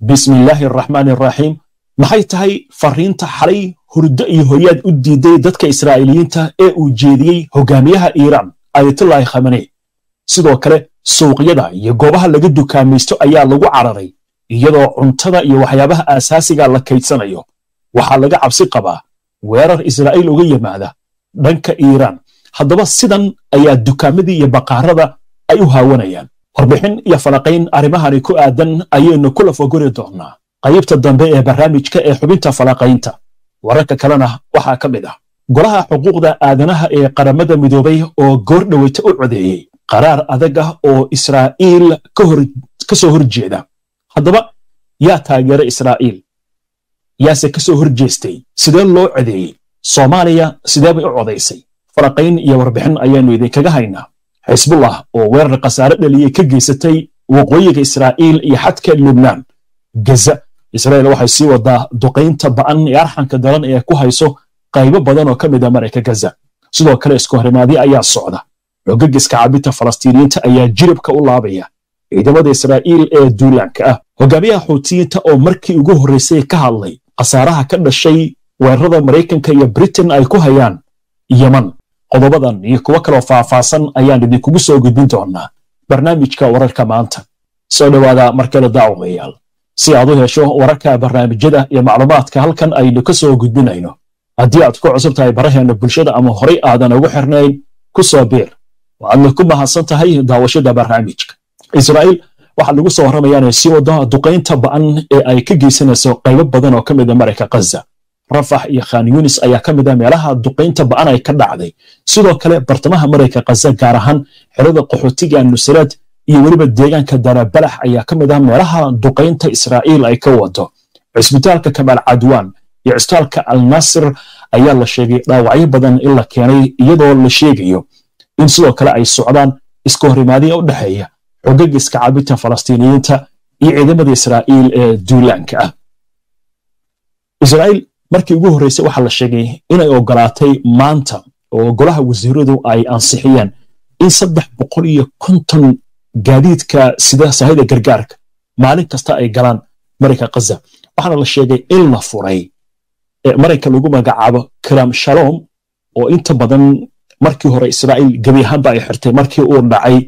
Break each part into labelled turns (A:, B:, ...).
A: bismillaahi araxmaan araxiim maxay tahay fariinta xalay hurdo iyo hoyaad u diiday dadka israa'iiliyiinta ee uu jeediyey hogaamiyaha iiraan ayatullaahi khamane sidoo kale suuqyada iyo goobaha laga dukaamaysto ayaa lagu cararay iyadoo cuntada iyo waxyaabaha aasaasiga la kaydsanayo waxaa laga cabsi qabaa weerar israa'iil uga yimaada dhanka iiraan haddaba sidan ayaa dukaamadii iyo baqaarada ay u haawanayaan warbixin iyo falaqayn arrimahani ku aadan ayaynu kula fogori doonnaa qaybta dambe ee barnaamijka ee xubinta falaqaynta wararka kalena waxaa ka mid ah golaha xuquuqda aadanaha ee qaramada midoobay oo goor dhoweyta u codeeyey qaraar adag ah oo israa'iil ka soo horjeeda haddaba yaa taageera israa'iil yaase ka soo horjeestay sidee loo codeeyey soomaaliya sidee bay u codaysay falaqayn iyo warbixin ayaannu idinkaga haynaa xisbullah oo weerar khasaare dhaliyey ka geysatay waqooyiga israa'iil iyo xadka lubnaan gaza israa'iil waxay sii wadaa duqaynta ba'an ee arxanka daran ee ku hayso qaybo badan oo ka mid a marayka gaza sidoo kale isku horimaadyo ayaa socda xogagiska cabinta falastiiniyiinta ayaa jiribka u laabaya ciidamada israa'iil ee duulaanka ah hogaamiyaha xuutiyiinta oo markii ugu horraysay ka hadlay khasaaraha ka dhashay weerarada maraykanka iyo britain ay ku hayaan yeman qodobadan iyo kuwo kaloo faahfaahsan ayaan idinkugu soo gudbin doonaa barnaamijka wararka maanta soo dhowaada markale daawamayaal si aad u hesho wararka barnaamijyada iyo macluumaadka halkan aynu ka soo gudbinayno haddii aad ku cusub tahay baraheena bulshada ama horay aadan ugu xirnayn ku soo biir waadna ku mahadsan tahay daawashada barnaamijka israa'iil waxaa lagu soo warramayaa inay sii wado duqaynta ba'an ee ay ka geysanayso qaybo badan oo ka mid a marayka khaza rafax iyo khan yunis ayaa ka mid ah meelaha duqaynta ba'an ay ka dhacday sidoo kale bartamaha marayka khaza gaar ahaan xerada qaxootiga nusraad iyo weliba deegaanka darabalax ayaa ka mid ah meelaha duqaynta israa'iil ay ka wado cisbitaalka kamaal cadwaan iyo cisbitaalka alnasir ayaa la sheegay dhaawacyo badan in la keenay iyadoo la sheegayo in sidoo kale ay socdaan iska horimaadiya u dhexeeya xogagiska cabinta falastiiniyiinta iyo ciidamada israa'iil ee duulaanka ah israa'iil markii ugu horreysay waxaa la sheegay inay ogolaatay maanta oo golaha wasiiradu ay ansixiyeen in saddex boqol iyo konton gaadiidka sida sahayda gargaarka maalin kasta ay galaan marayka khaza waxaana la sheegay in la furay marayka lagu magacaabo kiram shalom oo inta badan markii hore israa'iil gebi ahaanba ay xirtay markii uu dhacay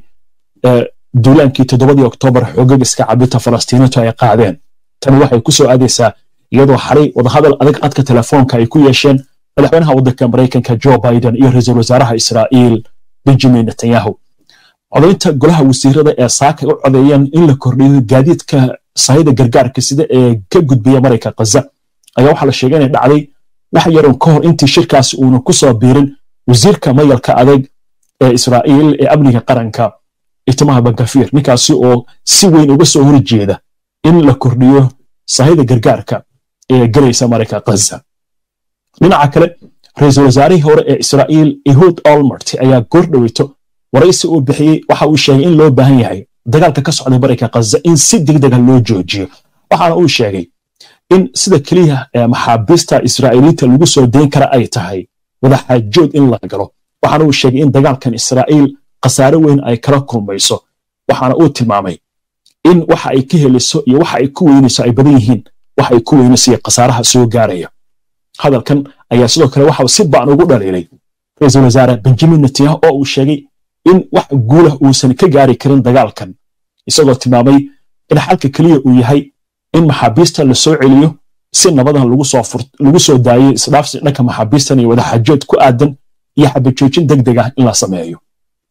A: duulaankii toddobadii oktoobar xogagiska cabinta falastiiniintu ay qaadeen tani waxay ku soo aadaysaa iyadoo xalay wadahadal adag adka telefoonka ay ku yeesheen madaxweynaha waddanka maraykanka joe biden iyo ra-iisul wasaaraha israa'iil benjamin netanyahu codaynta golaha wasiirada ee saaka u codeeyeen in la kordhiyo gaadiidka sahayda gargaarka sida ee ka gudbiya marayka khaza ayaa waxaa la sheegay inay dhacday wax yarun ka hor intii shirkaasi uuna ku soo biirin wasiirka mayalka adag ee israa'iil ee amniga qaranka itimaha bankafiir ninkaasi oo si weyn uga soo horjeeda in la kordhiyo sahayda gargaarka ee gelaysa marayka khaza dhinaca kale ra-iisul wasaarihii hore ee israa'iil ehud olmert ayaa goor dhoweyto waraysi uu bixiyey waxa uu sheegay in loo baahan yahay dagaalka ka socda marayka khaza in si degdega loo joojiyo waxaana uu sheegay in sida keliya ee maxaabiista israa'iiliinta lagu soo dayn kara ay tahay wadaxaajood in la galo waxaana uu sheegay in dagaalkan israa'iil khasaare weyn ay kala kulmayso waxaana uu tilmaamay in waxa ay ka heliso iyo waxa ay ku weynayso ay badan yihiin waxa ay ku weynayso iyo khasaaraha soo gaaraya hadalkan ayaa sidoo kale waxa si ba'an ugu dhaliilay ra-iisul wasaare benjamin netanyahu oo uu sheegay in wax guulah uusan ka gaari karin dagaalkan isagoo tilmaamay in xalka keliya uu yahay in maxaabiista la soo celiyo si nabadan lagu soo daayay isdhaafsi dhanka maxaabiistan iyo wadaxaajood ku aadan iyo xabajoojin deg deg ah in la sameeyo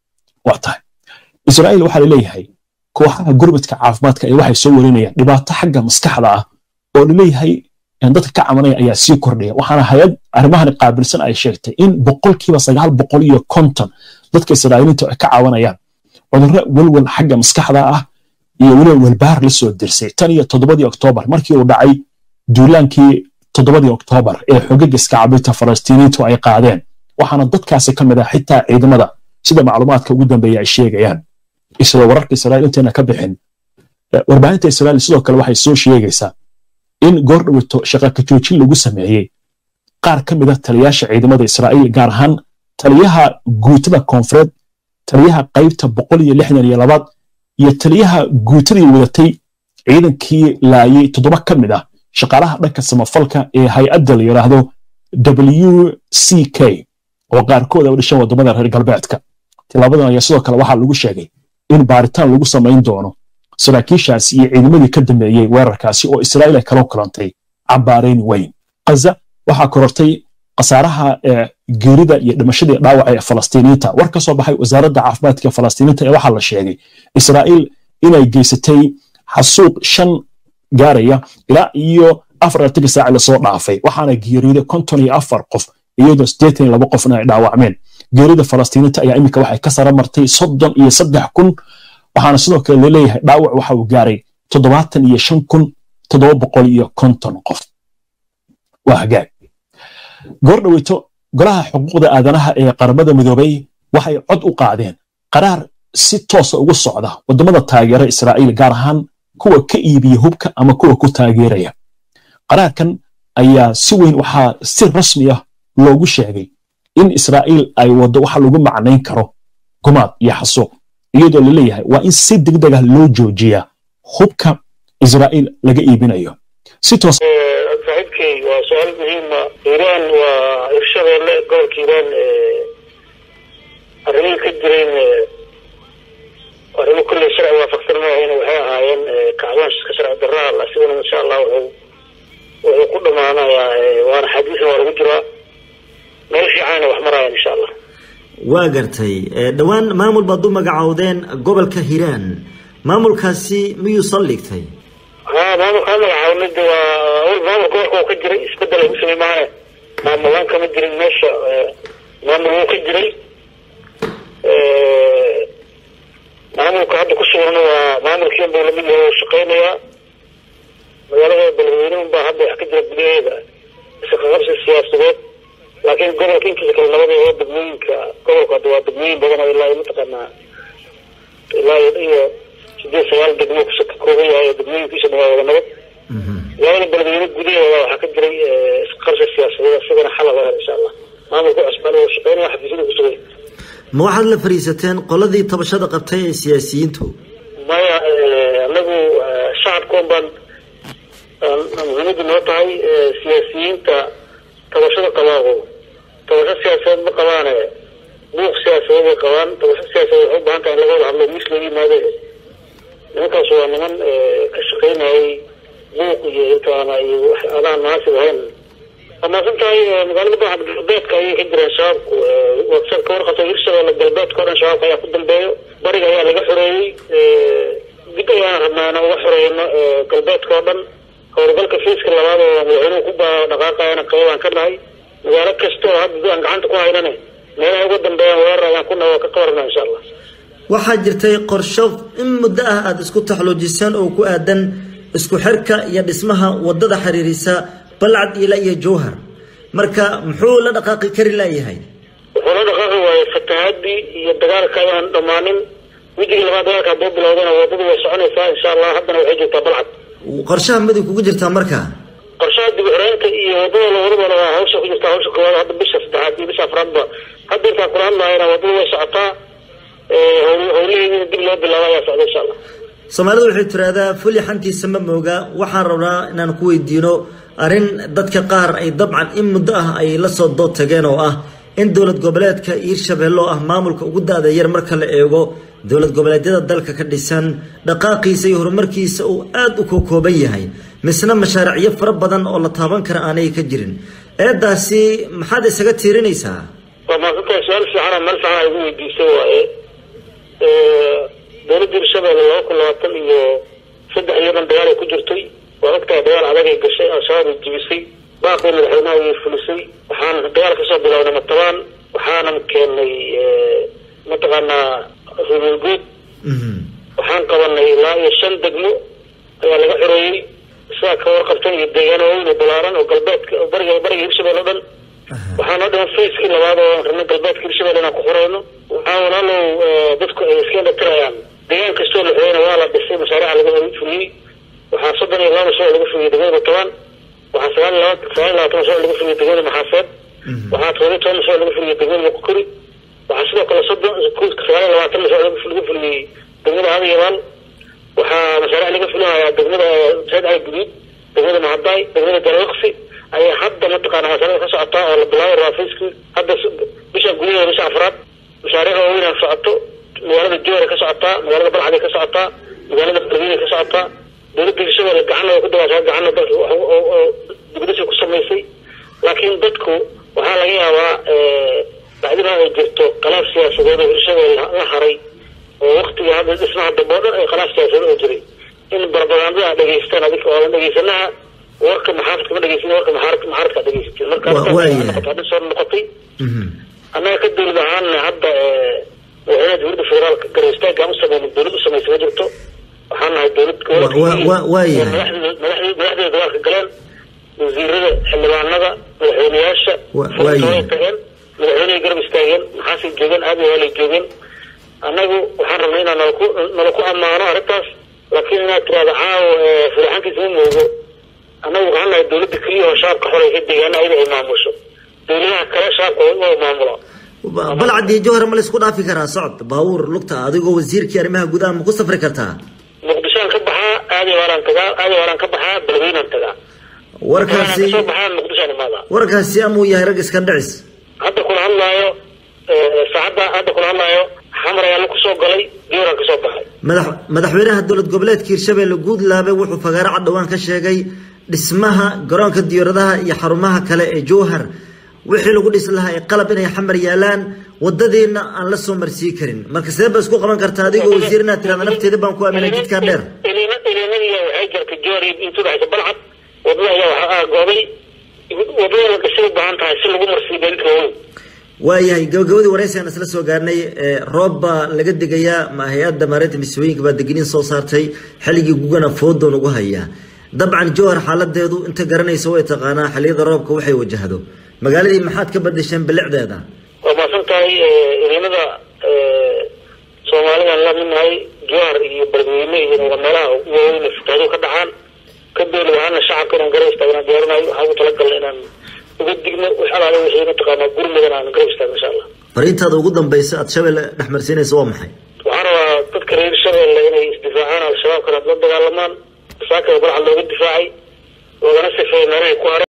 A: waa tahay israa'iil waxaa laleeyahay kooxaha gurmadka caafimaadka ee waxay soo warinayaan dhibaato xagga maskaxda ah oo laleeyahay dadka ka cabanaya ayaa sii kordhaya waxaana hay-ad arrimahan qaabilsan ay sheegtay in boqolkiiba sagaal boqol iyo konton dadka israa'iiliinta ay ka cawanayaan cudurro welwel xagga maskaxda ah iyo weliba welbaar la soo dirsay tan iyo toddobadii oktoobar markii uu dhacay duulaankii toddobadii oktoobar ee xogagiska cabinta falastiiniintu ay qaadeen waxaana dadkaasi ka mid ah xitaa ciidamada sida macluumaadka ugu dambeeya ay sheegayaan isla wararka israa'iil inteena ka bixin warbaahinta israa'iil sidoo kale waxay soo sheegaysaa in goor dhowito shaqa ka joojin lagu sameeyey qaar ka mid a taliyaasha ciidamada israa'iil gaar ahaan taliyaha guutada koonfureed taliyaha qaybta boqol iyo lixdan iyo labaad iyo taliyaha guutadii wadatay ciidankii laayay toddoba ka mid ah shaqaalaha dhanka samafalka ee hay-adda la yidhaahdo w c k oo qaarkood ay u dhashan waddamada reer galbeedka tilaabadan ayaa sidoo kale waxaa lagu sheegay in baaritaan lagu samayn doono saraakiishaasi iyo ciidamadii ka dambeeyey weerarkaasi oo israa'iil ay kala kulantay cambaarayn weyn ghaza waxaa korortay khasaaraha geerida iyo dhimashadii dhaawaca ee falastiiniinta war ka soo baxay wasaaradda caafimaadka falastiiniinta ee waxaa la sheegay israa'iil inay geysatay xasuuq shan gaaraya ilaa iyo afar artanka saaci lasoo dhaafay waxaana geeriyoday konton iyo afar qof iyadoo siddeetan iyo laba qofna ay dhaawacmeen geerida falastiiniinta ayaa iminka waxay ka sara martay soddon iyo saddex kun waxaana sidoo kale laleeyahay dhaawac waxa uu gaaray toddobaatan iyo shan kun toddoba boqol iyo konton qof waa hagaag goor dhoweyto golaha xuquuqda aadanaha ee qaramada midoobay waxay cod u qaadeen qaraar si toosa ugu socda waddamada taageera israa'iil gaar ahaan kuwa ka iibiya hubka ama kuwa ku taageeraya qaraarkan ayaa si weyn waxaa si rasmi ah loogu sheegay in israa'iil ay waddo waxa lagu macnayn karo gumaad iyo xasuuq iyadoo la leeyahay waa in si degdeg ah loo joojiyaa hubka israa'iil laga iibinayo si toos
B: saaxiibkay waa su-aal muhiima iiraan waa irshabeelle gobolka iiraan arrimihii ka jirayn arrimo kulley sharci waafaqsan ma ahayn waxay ahaayeen kacdoon iska sharci darraa asiguna insha allah wuxuu wuxuu ku dhamaanayaa waana xadiisna waa lagu jiraa meel fiicanna wax maraayan insha allah
C: waa gartay dhowaan maamul baad u magacoodeen gobolka hiiraan maamulkaasi miyuu saldhigtay
B: ha maamulkaa magacaabnay de waa awal maamul gobolka oo ka jiray isbedel ay ku samey maane maamulaan kama jirin meesha maamul wuu ka jiray maamulka hadda ku sugana waa maamulkiin buu lamid yahay oo shaqeynayaa magaalada beledweyne unbaa hadda wax ka jira gudaheeda isqaqabsi siyaasadeed laakiin gobolka inkiisa kale nabada oo degmooyinka gobolka hadda waa degmooyin badan oo ilaa mataqaanaa ilaa iyo sideed sagaal degmo ka kooban yahay oo degmooyinkiisa dhan waa wada nabad magaalada beledweyne gudaheeda waxaa ka jiray isqarsi siyaasadeed isagana xal laga helo insha allah maamulka cusbaan oo shaqeynaya xafiisyada ku sugay
C: ma waxaad la fariisateen qoladii tabashada qabtay ee siyaasiyiintu
B: maya anagu shacabkoon baan muhiimadu noo tahay siyaasiyiinta tabashada qabaaqo tabasho siyaasadeed ma qabaane buuq siyaasadeed bay qabaan tabasho siyaasadeed waxay u baahan tahay in laga wada hadlo miis looga yimaade nimankaas waa niman ka shaqeynayay buuq iyo intaana iyo wax adaan munaasib ahayn amaasan tahay magaalada baaxad galbeedka ayay ka jireen shabaabku waad ka warqabta hirshabeelle galbeedka o dhan shabaabka ayaa ku dambeeyo bariga ayaa laga xoreeyey dib ayaan rabnaa inaan uga xoreyno galbeedka oo dhan howlgalka fiiska labaad oo madaxweynuhu ku baa dhaqaaqayana qaybaan ka nahay magaalo kasta oo hadda aan gacanta ku haynane meelaha uga dambeeyaan weerar ayaan ku nahay waa ka qabarnaa insha allah
C: waxaa jirtay qorsho in muddo ah aada isku taxloojisaan oo ku aadan isku xirka iyo dhismaha wadada xiriirisa balcad ila iyo jowhar marka muxuu la dhaqaaqi kari laayahay
B: wuxuu la dhaqaaqi waayey fatahaadii iyo dagaalka ayaan dhammaanin wejiga labaad dagaalka hadduu bilowdana wadadu way soconaysaa insha allah haddana waxay joogtaa balcad
C: qorshaha midig kugu jirtaa marka
B: qorshaha dib uxoreynta iyo wadada lawadabana waa hawsha ku jirtaa hawsha koowaad hadda bisha saddexaad iyo bisha afraadba hadda intaan kula hadlaayana wadadu way socotaa howlaheediina dib loo bilaabo ayaa socda insha allah
C: soomaalidu waxay tiraahdaa fuli xantiisa ma mooga waxaan rabnaa inaan ku weydiino arrin dadka qaar ay dabcan in muddo ah ay la soo dood tageen oo ah in dowlad goboleedka hiirshabeelle oo ah maamulka ugu da-da yar marka la eego dowlad goboleedyada dalka ka dhisan dhaqaaqiisa iyo horumarkiisa uu aada u kokooban yahay misna mashaariicyo fara badan oo la taaban kara aanay ka jirin eedaasi maxaad isaga tiirinaysaa
B: waa maasantahay su-aal fiicana meel fiican ay igu weydiisay waaye dowladda hirshabeelle laba kun labaatan iyo saddex iyo dhan dagaal ay ku jirtay waa ogtahay dagaal adag ay gashay al-shabaab ay jibisay baaqii madaxweynaha way fulisay waxaan dagaal kasoo bilownay matabaan waxaanan keenay mataqaanaa rubilguud waxaan qabanay ilaa iyo shan degmo ayaa laga xoreeyey sidaa ka warqabtan iyo deegaano weyn oo balaaran oo galbeedka bariga bariga hirshabelle o dhan waxaan oo dhiman facekii labaad oo rabnay galbeedka hirshabelle inaan ku xoreyno waxaa walaalow dadku ay iska indhatirayaan deegaan kastoo la xoreyna waa la dhisay mashaariica laga fuliyey waxaa soddon iyo laba mashruuc laga fuliyey degmada toban waxaa sagaal iyo laba sagaal iyo labaatan mashruuc laga fuliyey degmada maxaaseed waxaa todoba iyo toban mashruuc laga fuliyey degmada muqokori waxaa sidoo kale soddon sagaal iyo labaatan mashruuc laga fuliyey degmada hadayabaal waxaa mashaariic laga fulinayaa degmada sayd cali guduud degmada mahadaay degmada galwaqsi ayaa hadda mataqaana mashaariicda ka socotaa oo la bilaabo raafiskii hadda bisha gudaheeda bisha afraad mashaariic waaweyn socoto magaalada joora ka socotaa magaalada balxaday ka socotaa magaalada qalbiinay ka socotaa dowladda hirshabelle gacanna way ku dabaashaa gacanna dalka dibadasha ku samaysay laakiin dadku waxaa laga yaabaa bacdina ay jirto khilaaf siyaasadeed oo hirshabelle la haray oo waktiga hadda dhismaha dambe o dhan ay khilaaf siyaasadeed oo jiray in barbagaandada dhegeystaan adika oodan dhegeysanaha warka maxaafidka ma dhegeysin warka maxaaradka maxaaradka dhegeysatiin marka noqota hadda soo noqotay annaga ka dowlad ahaanna hadda madaxweynaha dowladda federaalka garwistaagaan u sameyna dowlad u samaysa ma jirto waxaan nahay dowlad madaxdeeda dagaalka galeen wasiirada xildhibaanada madaxweyneyaasha way tageen madaxweynehay garab istaageen maxaasay joogeen aad waalay joogeen annagu waxaan rabnay inaan nalaku nala ku ammaano arrintaas laakiin inaad tirahdo caawo fulaxankiisa ma moogo annagu waxaan nahay dowladda keliya oo shaabka xoreysa deegaana ayada ay maamusho dowladaha kale shaabka waa maamula
C: balcad iyo jowhar ma la isku dhaafi karaa socod baabuur lugta adigoo wasiirkii arrimaha gudaha ma ku safri kartaa
B: muqdishoaan ka baxaa aadi waalaan tagaa aadi waalaan ka baxaa balweynaan tagaa
C: warkaasi
B: kasoo baxaa muqdishoaan imaadaa
C: warkaasi amuu yahay rag iskan dhicis
B: hadda kula hadlaayo saacadda hadda kula hadlaayo xamar ayaa la kusoo galay jowraan kasoo baxay
C: madax madaxweynaha dowlad goboleedka hirshabelle guudlaabe wuxuu fagaaro cad dhowaan ka sheegay dhismaha garoonka diyaaradaha iyo xarumaha kale ee jowhar wixii lagu dhisi lahaa ee qalab inay xamar yaalaan wadadiina aan la soo marsii karin marka sidee ba isku qaban kartaa adigoo wasiir inaad tirahda nafteeda baan ku aaminay jidkaa dheer
B: ilinadiya waxay jirtay joori intuu dhexaysa balcad wadada ayaa waxaa goobay wadada la dhisay u baahan tahay si lagu marsiiyo gaadiidka waaweyn
C: waayahay gabagabadii waraysi aan isla soo gaarnay roob baa laga degayaa ma hay-adda maareynta misooyinka baa degniin soo saartay xilligii gugana foodoon ugu hayaa dabcan jowhar xaaladeedu inta garanaysa way taqaanaa xilliyada roobka waxay wajahdo magaaladii maxaad ka badasheen bilicdeeda
B: waa maasan tahay ciidamada soomaalidaan la midnahay jowhar iyo beledweyne iyo waa meelaha ugu waaweyn fatahaadu ka dhacaan ka dowlad ahaana shacabka inaan garab istaagna diyaarinayo waxaa ugu talagalna inaan uga digno wax alaale wixii mataqaanaa gurmudan aan garab istaagno insha allah
C: fariintaada ugu dambaysa aad shabeelle dhex marsiinaysa waa maxay
B: waxaan rabaa dadka reer shabeelle inay isdifaacaan al-shabaabkana la dagaalamaan saakada balcad looga difaacay loogana sifeeya meelahay ku hare